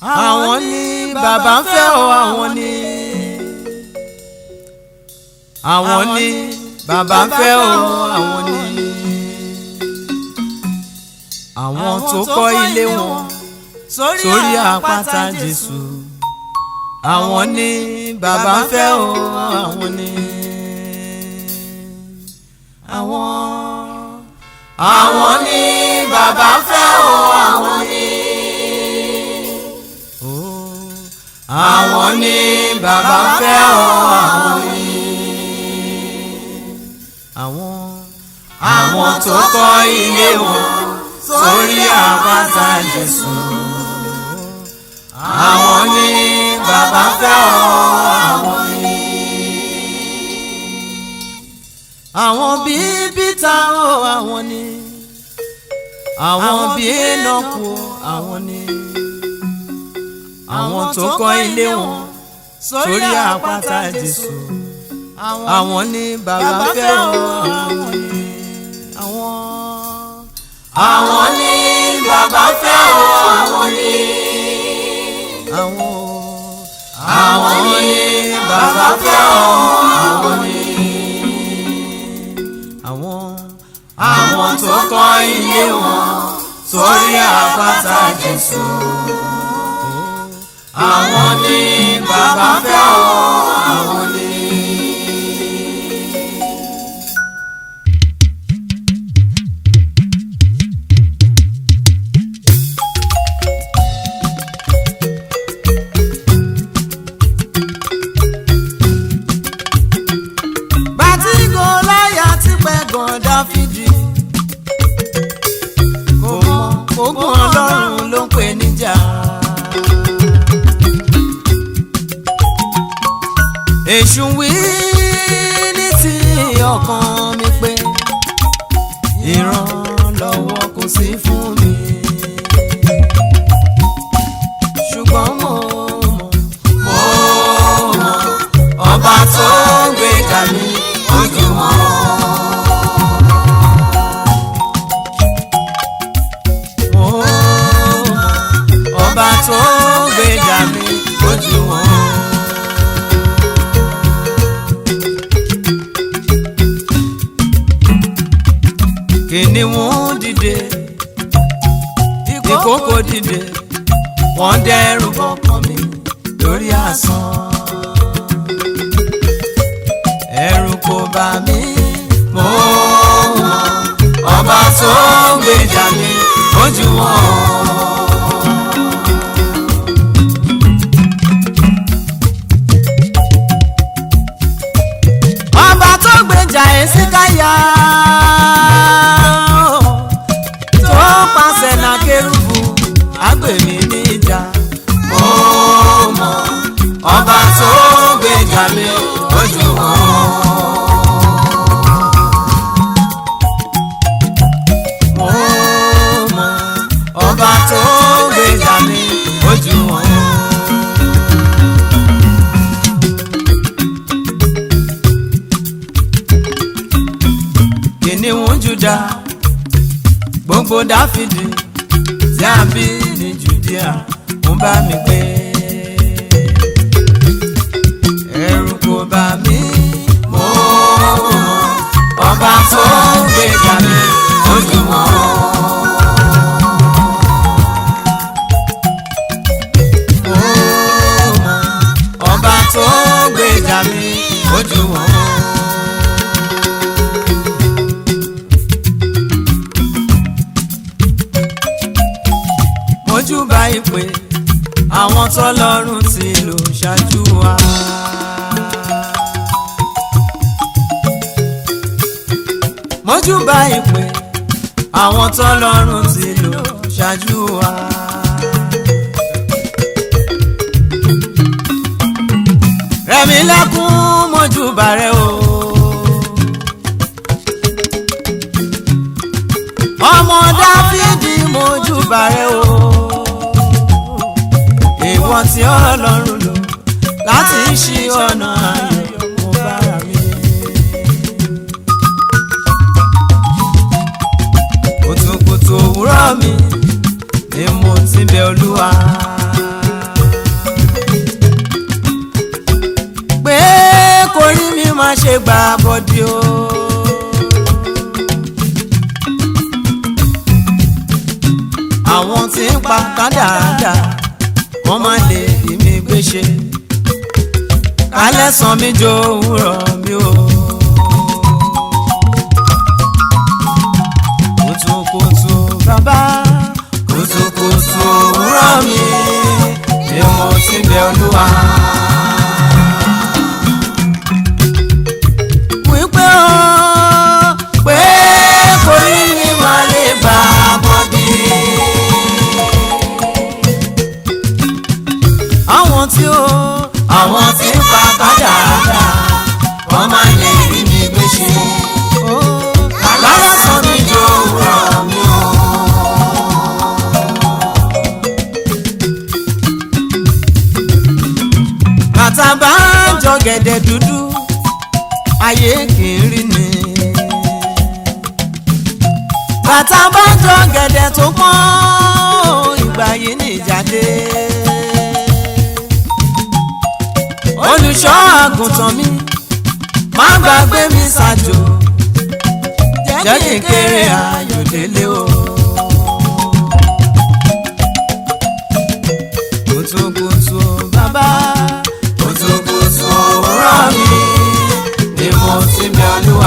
àwọn ni bàbá ń fẹ́ o àwọn ni àwọn ni bàbá ń fẹ́ o àwọn ni àwọn tó kọ́ ilé wọn sórí àpáta Jésù àwọn ni bàbá ń fẹ́ o àwọn ni àwọn àwọn ni bàbá ń fẹ́ o àwọn ni àwọn ni bàbá ń fẹ́ o àwọn ni àwọn àwọn tó kọ́ ilé wọn sórí àpáta Jésù àwọn ni bàbá ń fẹ́ o àwọn ni. àwọn bíi Pítà o àwọn ni àwọn bíi Énọ́kù o àwọn ni àwọn tó kọ́ ilé wọn sórí àpáta Jésù àwọn ni bàbá fẹ́ o àwọn ni àwọn àwọn ni bàbá fẹ́ o àwọn ni àwọn àwọn ni bàbá fẹ́ o àwọn ni àwọn àwọn tó kọ́ ilé wọn sórí àpáta Jésù àwọn ni bàbá fẹ́ o àwọn ni. bàtí Gòláyátì pẹ́ gan Dáfídì kò mọ ogun Ọlọ́run ló ń pè níjà. èṣù wí ní ti ọkàn mi pé ìrànlọ́wọ́ kò sí fún mi ṣùgbọ́n mo mọ̀ mo mọ̀ ọba tó gbéga mi ojú wọn. Mo mọ̀ ọba tó gbéga mi ojú wọn. kìnìún dìde ìkókò dìde wọ́n dẹ́rù bọkàn mi lórí asán ẹ̀rù kò bà mí mo mọ̀ ọba tó gbèjà mi ojú wọn. ọba tó gbèjà Èsíkáyà tó pàṣẹ na kérúbù agbèmí níjà mo mọ̀ ọba tó gbèjà mi ojú wọn. mo mọ̀ ọba tó gbèjà mi ojú wọn. kìnìún Júdà gbogbo Dáfídì tí a bí ní Jùdíà ń bá mi gbé ẹ̀rù kò bà mí mo mọ̀ ọba tó gbèjà mi ojú wọn. Mo mọ̀ ọba tó gbèjà mi ojú wọn. mojúbà ìpè àwọn tọ́lọ́run ti lò ṣáájú wa. mojúbà ìpè àwọn tọ́lọ́run ti lò ṣáájú wa. rẹ̀mí lẹ́kún mojúbà rẹ o. ọmọ dáfídì mojúbà rẹ o. ìwọ tí ọlọ́run lò láti ṣí ọ̀nà ayọ̀ mo bára mi. kùtùkùtù òwúrọ̀ mi ni mo ti bẹ̀ olúwa. lè gbà bọ́dí o. àwọn tí ń pa kádàádà wọ́n má lè rí mi gbé ṣe kálẹ̀ sàn mí jó òwúrọ̀ mi o. kùtùkùtù bàbá kùtùkùtù òwúrọ̀ mi ni mo ti bẹ̀ olúwa. wípé o pé kò rí mi máa lè bá a bọ́dí. àwọn tí ó àwọn tí ń pa kádàrá wọ́n máa lè rí mi gbé ṣe. kálẹ̀ sàn mí jó òwúrọ̀ mi o. bàtà bá ń jọ gẹ̀dẹ̀ dúdú ayé kì í rí ni. bàtà bá ń jọ gẹ̀dẹ̀ tó pọ́n ìgbà yìí ní ìjáde. olùṣọ́ àgùntàn mi má gbàgbé mi ṣàjò jẹ́ kí n kéré ayọ̀ délé o. kùtùkùtù bàbá kùtùkùtù òwúrọ̀ mi ni mo ti bẹ̀ olúwa.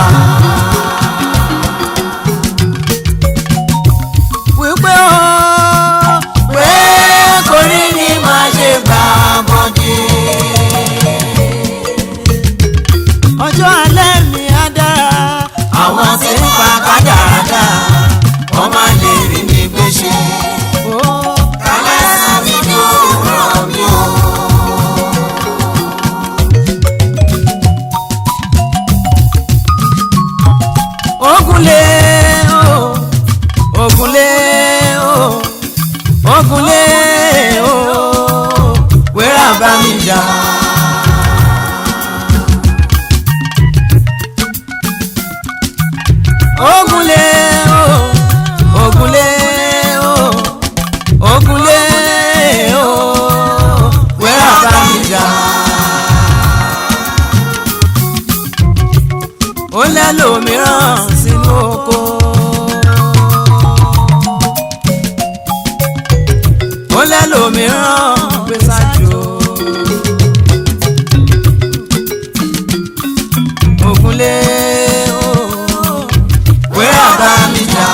wípé o pé kò rí ni máa ṣe gbà bọ́dí. ọjọ́ alẹ́ mi á dára àwọn tí ń pa kádàrá wọ́n máa lè rí mi gbé ṣe. kálẹ̀ sàn mí jó òwúrọ̀ mi o. ogunlé o ogunlé o ogunlé o wẹ́rà bá mi jà. ogunlé o ogunlé o ogunlé o wẹ́rà bá mi jà. ó lẹ́lòmíràn sínú oko. ó lẹ́lòmíràn gbé sájò. ògúnlé o wẹ́rà bá mi jà.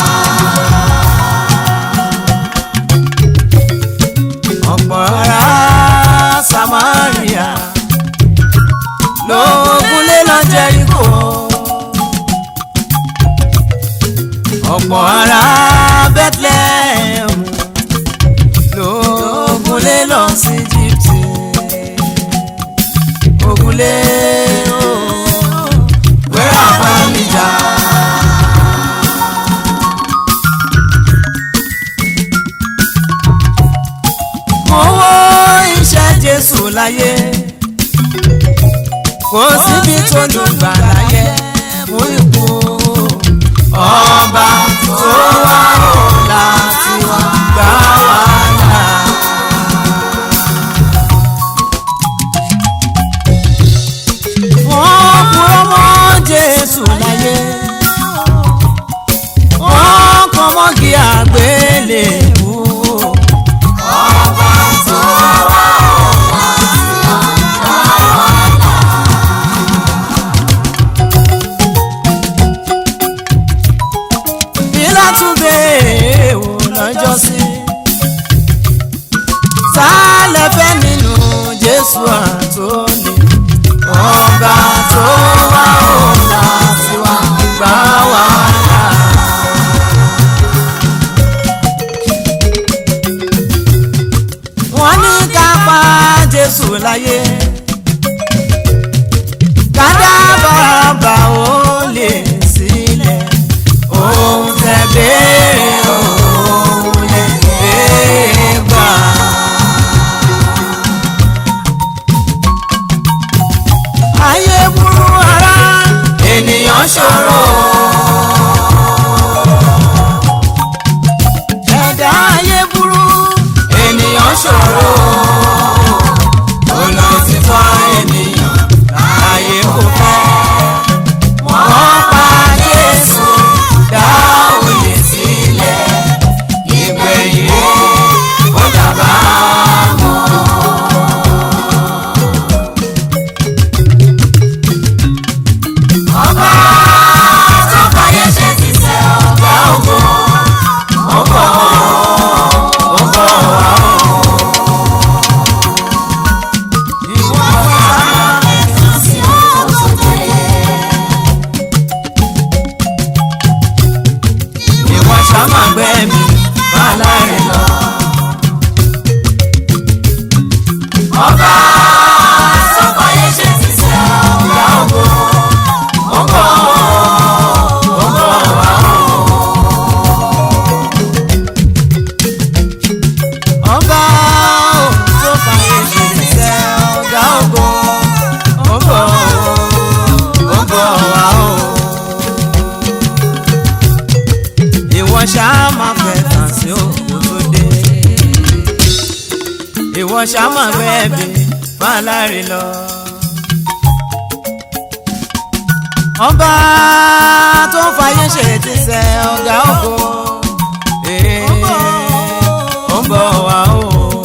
ọ̀pọ̀ ará Samaria lóògùnlé lọ Jẹ́ríkò ọ̀pọ̀ ará Bethlehem lóògùnlé lọ sí Íjíbítì ògùnlé o wẹ́rà bá mi jà. mo wo iṣẹ́ Jésù láyé kò síbi tó lù gbà láyé fún ikú ọba tó wá ò láti wá gbà wá là. wọ́n kúrò mọ́ Jésù láyé wọ́n kọ́ mọ́gì àgbélébùú. ọba tó wá ò láti wá gbà wá là. Pílátúndé wò lọ́jọ́ sí. Sálẹ̀ fẹ́ nínú Jésù àtòlè. Ọba tó wá ọ̀la sí wa gbà wá là. Wọ́n ní ká pa Jésù láyé. Kádàbàbà ó lè sílẹ̀ ohun tẹ béèrè òun lè béèrè gbà. ayé burú ara ènìyàn ṣòro. ẹ̀dá ayé burú ènìyàn ṣòro. olùtítọ́ ènìyàn láyé kò fẹ́. ọba sọ́fàyè ṣe ti sẹ́ ọ̀gá ògo ó ń bọ̀ ó ń bọ̀ wá o. ọba ò tó fàyè ṣe ti sẹ́ ọ̀gá ògo ó ń bọ̀ ó ń bọ̀ wá o. ìwọ ṣáá máa fẹ́ tàn sí òkú tó dé ìwọ ṣáá máa fẹ́ bí fàlàrí lọ. ọba tó ń fàyè ṣe ti sẹ ọ̀gá ògo ee, ó ń bọ̀ wá o.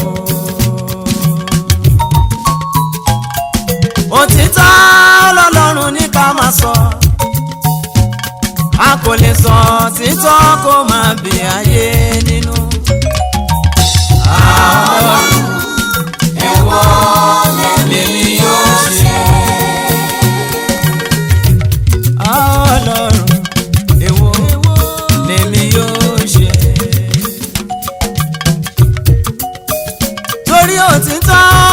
òtítọ́ lọ́lọ́run ní ká máa sọ a kò lè sọ títọ́ kó máa bì ayé nínú. àwọn ẹ̀wọ̀ lèmi yóò ṣe. ọlọ́run èwo lèmi yóò ṣe. torí òtítọ́